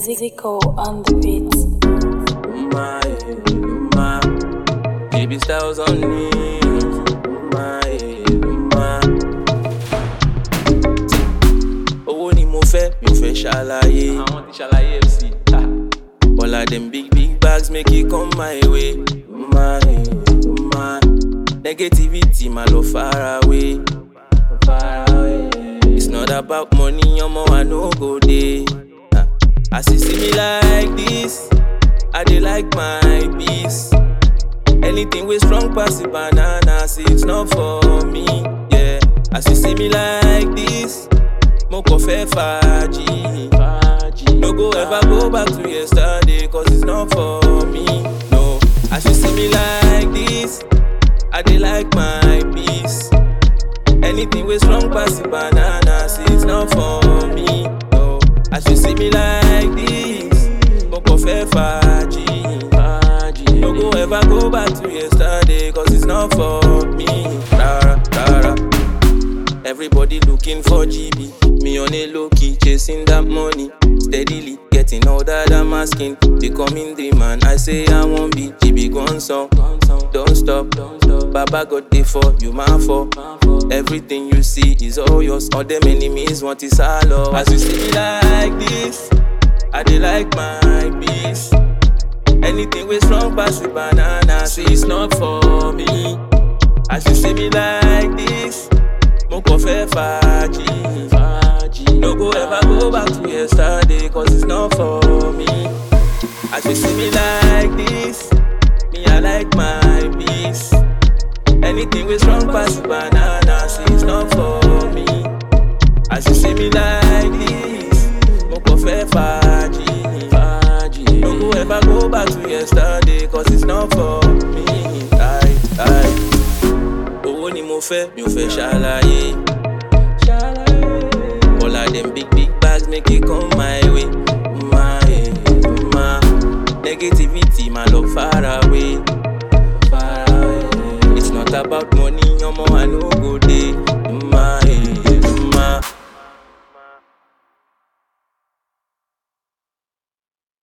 Zico on the beat. my, my, baby styles on me. My, my. Owó ni mo fẹ́, mi ò fẹ́ ṣàlàyé. Àwọn ti ṣàlàyé MC. All of them big big bags make it come my way. My, my. Negativity ma lọ far away. Far away. It's not about money, ọmọ I no go dey. Ah, As you see me like this. I dey like my peace. Anything with strong pass the banana, see it's not for me. Yeah, as you see me like this, mo kàn fẹ́ fàájì. No go ever go back to yesterday, cause it's not for me. No, as you see me like this, I dey like my peace. Anything with strong pass the banana, see it's not for me. No, as you see me like this, mo kàn fẹ́ fàájì. No go ever go back to yesterday, cause it's not for me. Rara, rara. Everybody looking for GB. Me on a low key, chasing that money. Steadily getting all that I'm asking. Becoming the man I say I won't be. GB gone song. Don't stop. Baba got day for you, man for. Everything you see is all yours. All them enemies want is all love. As you see me like this, I dey like my peace. Anything with strong pass the banana, see it's not for me. As you see me like this, mo kàn fẹ́ fàájì. No go ever go back to yesterday, cause it's not for me. As you see me like this, me I like my peace. Anything with strong pass the banana, see it's not for me. As you see me like this, mo kàn fẹ́ fàájì. No go ever go back to yesterday, cause it's not for me. Aye, aye. Owó ni mo fẹ́, mi ò fẹ́ ṣàlàyé. All of them big big bags make it come my way. My, my. Negativity ma lọ far away. Far away. It's not about money, ọmọ I no